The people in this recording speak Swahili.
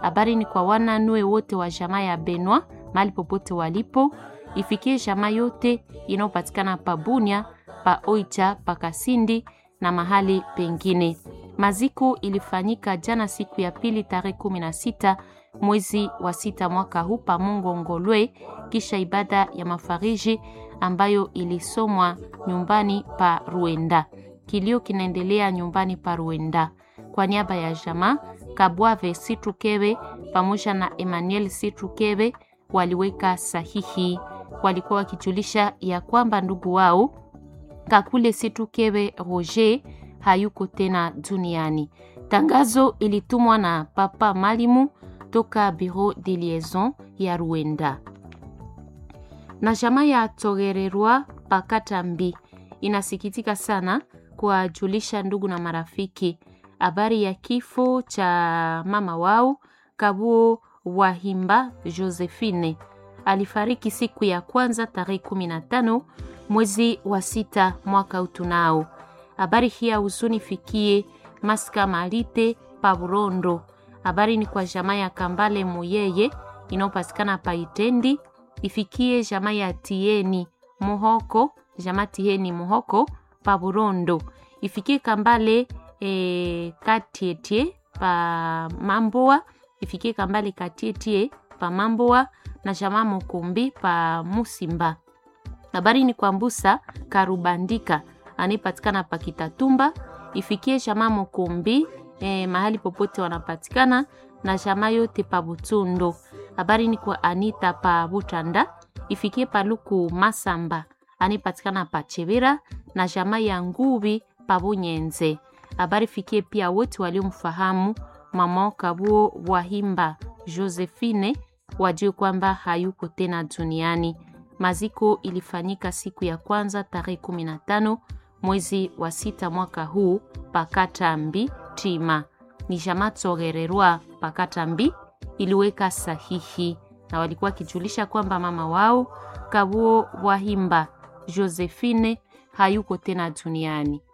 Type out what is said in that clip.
Habari ni kwa wananue wote wa jamaa ya Benwa mahali popote walipo, ifikie jamaa yote inayopatikana pa Bunia, pa Oicha, pa Kasindi na mahali pengine. Maziko ilifanyika jana siku ya pili tarehe kumi na sita mwezi wa sita mwaka huu pa Mungo Ngolwe, kisha ibada ya mafariji ambayo ilisomwa nyumbani pa Ruenda. Kilio kinaendelea nyumbani pa Ruenda. Kwa niaba ya jamaa Kabwave Sitrukebe pamoja na Emmanuel Sitrukebe waliweka sahihi. Walikuwa wakijulisha ya kwamba ndugu wao Kakule Sitrukebe Roger hayuko tena duniani. Tangazo ilitumwa na Papa Malimu toka Bureau de Liaison ya Ruenda. Na jamaa ya Togererwa Pakatambi inasikitika sana kuwajulisha ndugu na marafiki habari ya kifo cha mama wao Kabuo Wahimba Josephine. Alifariki siku ya kwanza tarehe 15 mwezi wa sita mwaka utunao. Habari hii ya huzuni fikie Maska Malite Paburondo. Habari ni kwa jamaa ya Kambale Muyeye inayopatikana Paitendi, ifikie jamaa ya Tieni Muhoko, jamaa Tieni Muhoko Paburondo, ifikie Kambale e, Katietie pa Mamboa, ifikie Kambale Katietie pa Mamboa na jamaa Mukumbi pa Musimba. Habari ni kwa Mbusa Karubandika anayepatikana pa Kitatumba, ifikie jamaa Mukumbi eh, mahali popote wanapatikana na jamaa yote pa Butundo. Habari ni kwa Anita pa Butanda, ifikie Paluku Masamba anayepatikana pa Chevira na jamaa ya Ngubi pa Bunyenze. Habari fikie pia wote waliomfahamu mama Kabuo Wahimba Josephine wajue kwamba hayuko tena duniani. Maziko ilifanyika siku ya kwanza tarehe 15 mwezi wa sita mwaka huu Pakatambi Tima. Ni jamaa Togererwa Pakatambi iliweka sahihi na walikuwa wakijulisha kwamba mama wao Kabuo Wahimba Josephine hayuko tena duniani.